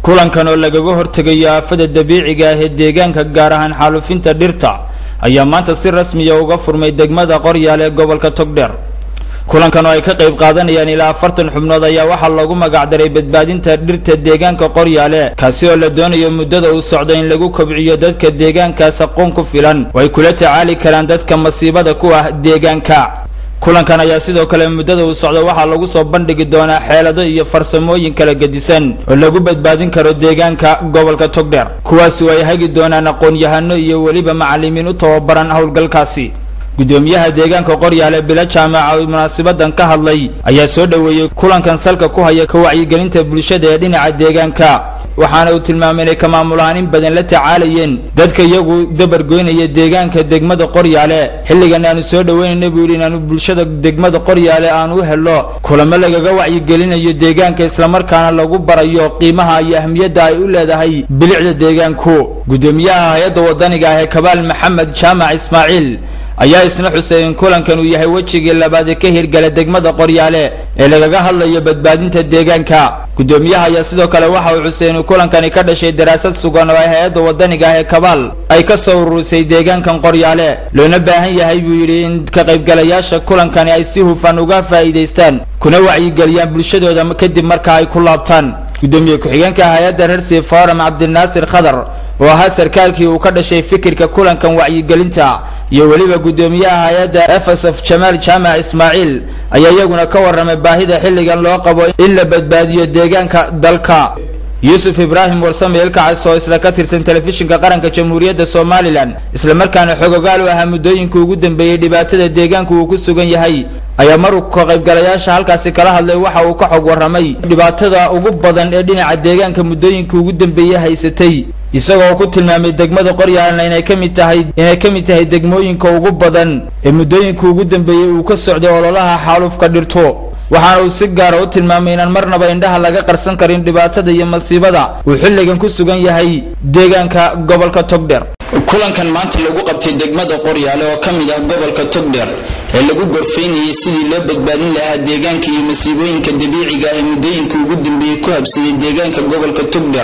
kulankan oo lagaga hortegayo aafada dabiiciga ah ee deegaanka gaar ahaan xaalufinta dhirta ayaa maanta si rasmiya uga furmay degmada qoryaal ee gobolka togdheer kulankan oo ay ka qayb qaadanayaan ilaa afartan xubnood ayaa waxaa loogu magacdaray badbaadinta dhirta deegaanka qoryaale kaasi oo la doonayo muddada uu socdo in lagu kobciyo dadka deegaankaas aqoon ku filan oo ay kula tacaali karaan dadka masiibada ku ah deegaanka kulankan ayaa sidoo kale muddada uu socdo waxaa lagu soo bandhigi doonaa xeelado iyo farsamooyin kala gedisan oo lagu badbaadin karo deegaanka gobolka togdheer kuwaasi oo ay hagi doonaan aqoon-yahano iyo weliba macalimiin u tababaran howlgalkaasi guddoomiyaha deegaanka qoryaale bilo jaamaca oo munaasibadan ka hadlay ayaa soo dhoweeyey kulankan salka ku haya ka wacyigelinta bulshada ee dhinaca deegaanka waxaana uu tilmaamay inay ka maamulahaan in badan la tacaalayeen dadka iyagu dabargoynaya deegaanka degmada qoryaale xilligan aanu soo dhoweynayna buu yidhi inaanu bulshada degmada qoryaale aanu u helo kulamo lagaga wacyigelinayo deegaanka islamarkaana lagu barayo qiimaha iyo ahmiyadda ay u leedahay bilicda deegaanku guddoomiyaha hay-adda wadaniga ah ee kabaal maxamed jaamac ismaaciil ayaa isna xusay in kulankan uu yahay wejigii labaad ee ka hirgala degmada qoryaale ee lagaga hadlayo badbaadinta deegaanka guddoomiyaha ayaa sidoo kale waxa uu xusay inuu kulankani ka dhashay daraasad sugan oo ay hay-adda wadaniga ah ee kabaal ay ka soo ururisay deegaankan qoryaale loona baahan yahay buu yidhi in ka qaybgalayaasha kulankani ay si hufan uga faa'iidaystaan kuna wacyigeliyaan bulshadooda kadib marka ay ku laabtaan guddoomiye ku-xigeenka hay-adda rersi forum cabdinaasir khadar oo ahaa sarkaalkii uu ka dhashay fikirka kulankan wacyigelinta iyo weliba guddoomiyaha hay-adda f s f jamaal jaamac ismaaciil ayaa iyaguna ka warramay baahida xilligan loo qabo in la badbaadiyo deegaanka dalka yuusuf ibraahim warsame ilkacays oo isla ka tirsan telefishinka qaranka jamhuuriyadda somalilan islamarkaana xogogaal u ahaa muddooyinkii ugu dambeeyey dhibaatada deegaanku uu ku sugan yahay ayaa maruu ka qaybgalayaasha halkaasi kala hadlay waxa uu ka xog warramay dhibaatada ugu badan ee dhinaca deegaanka muddooyinkii ugu dambeeyey haysatay isagoo ku tilmaamay degmada qoryaalna inay ka mid tahay inay ka mid tahay degmooyinka ugu badan ee muddooyinka ugu dambeeyey uu ka socday ololaha xaalufka dhirto waxaana uu si gaara u tilmaamay inaan marnaba indhaha laga qarsan karin dhibaatada iyo masiibada uu xilligan ku sugan yahay deegaanka gobolka togdheer kulankan maanta lagu qabtay degmada qoryaale oo ka mid ah gobolka togdheer ee lagu gorfaynayay sidii loo badbaadin lahaa deegaanka iyo masiibooyinka dabiiciga ah ee muddooyinka ugu dambeeyey ku habsiyey deegaanka gobolka togdheer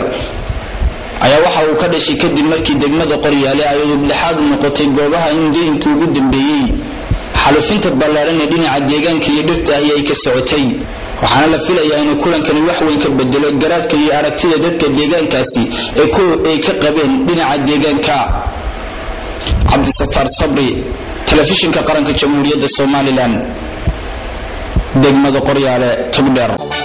ayaa waxa uu ka dhashay kadib markii degmada qoryaale ay udubdhexaad noqotay goobaha in muddooyinkii ugu dambeeyey xalufinta ballaaran ee dhinaca deegaanka iyo dhirta ahi ay ka socotay waxaana la filayaa inuu kulankani wax weyn ka bedelo garaadka iyo aragtida dadka deegaankaasi ay ka qabeen dhinaca deegaanka cabdisataar sabri telefishinka qaranka jamhuuriyadda somalilan degmada qoryaale togdheer